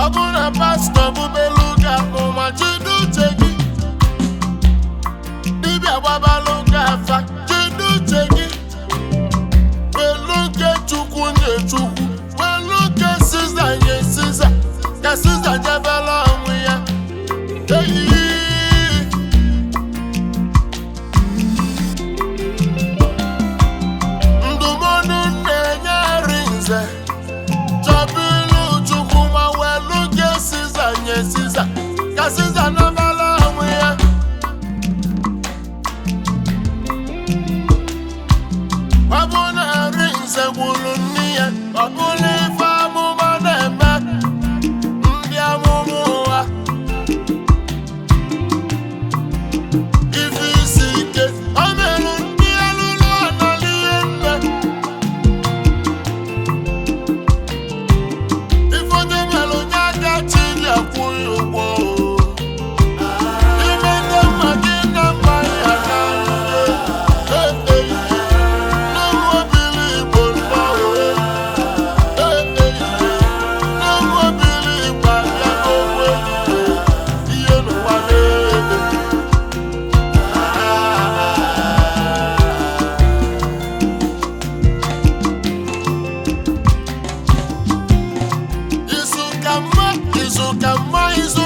bụ na pastọ bụbelu gị amụma jide uche gị dibịa gbabalụ gị afa jide uche gị welu nke chukwu nye chukwu welu nke siza nye siza ka siza jebela onwe ya eyi ndụmọdụ na-enye nze chọbụ ilu chukwu ma welu nke siza nye siza ka siza nabala onwe ya ọ bụ na nri nze gwuru nne ya ọ bụla ife amụma na-eme ndị amụma ụgha ife isi ike o merụ ndị alụlụ ọnọdụ ihe nne ife onye mere onye aka chi ya kwụghị ụgwọ ime ndị mma gị na mma ya na nne n'ụmụ obili igbo nnọọ n'ụmụ obili igbo abịa n'onwe ihe n'ụwa na-eme izu ka mma izu ka mma izu